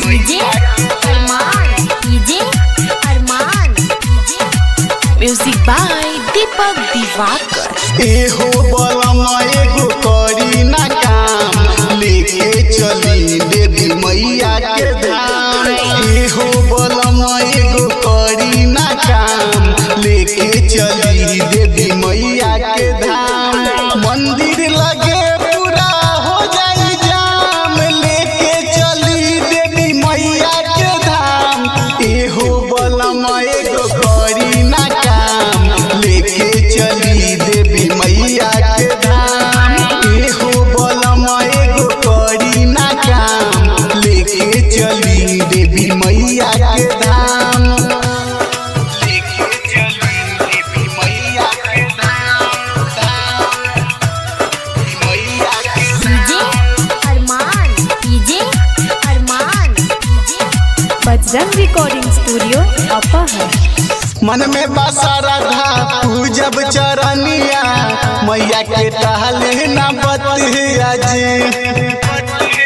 DJ Armaan DJ Armaan music by Deepak Diwakar एहो बलम एगो करी ना काम लेके चली देवी मैया के धाम एहो बलम एगो करी ना काम लेके चली देवी मैया के धाम मंदिर लगे पूरा हो जाई जाम लेके चली देवी मैया के धाम एहो बलम एगो करी ना काम लेके चली देवी मैया के धाम एहो बलम एगो करी ना काम लेके चली देवी मैया के धाम लेके चली देवी मैया के धाम धाम मैया के DJ Armaan DJ Armaan Bajrang recording studio अपहर मन में बसा राधा पूजब चरनिया मैया के टहले न बतिया जी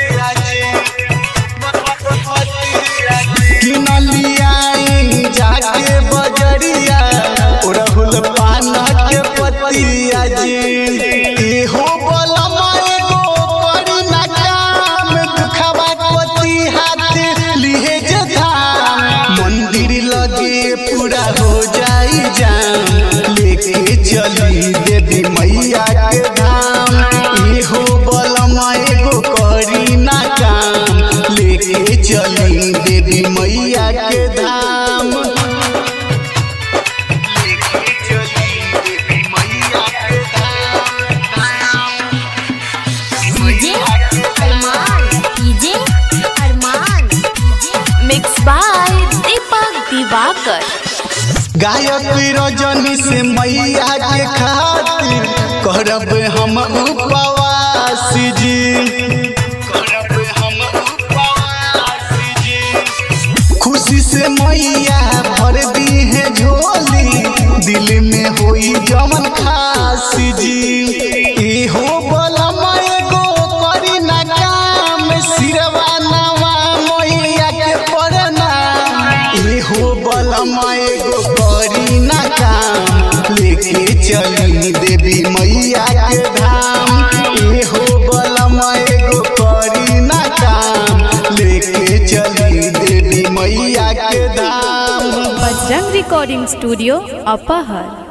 किनलियाई जाके बजरिया उड़हुल पान के पतिया जी एहो बलमा एगो करी ना काम दुखवा पति हाथ लिहे जे धाम मंदिर लगे पूरा हो जाई जाम लेके चली देवी मैया के धाम एहो बलमा एगो करी ना काम लेके चली देवी मैया के धाम लेके चली देवी मैया के धाम DJ Armaan DJ Armaan mix by Deepak Diwakar गायक रजनी से मैया के खातिर करब हम उपवास जी करब हम उपवास जी खुशी से मैया भर दी है झोली दिल में होई जमन खास जी एहो बलमा एगो करी ना काम सिरवा नवा मैया के प्रणाम एहो बलमा एगो करी ना काम लेके चली देवी मैया के धाम एहो बलमा एगो करी ना काम लेके चली देवी मैया के धाम बजरंग रिकॉर्डिंग स्टूडियो अपहर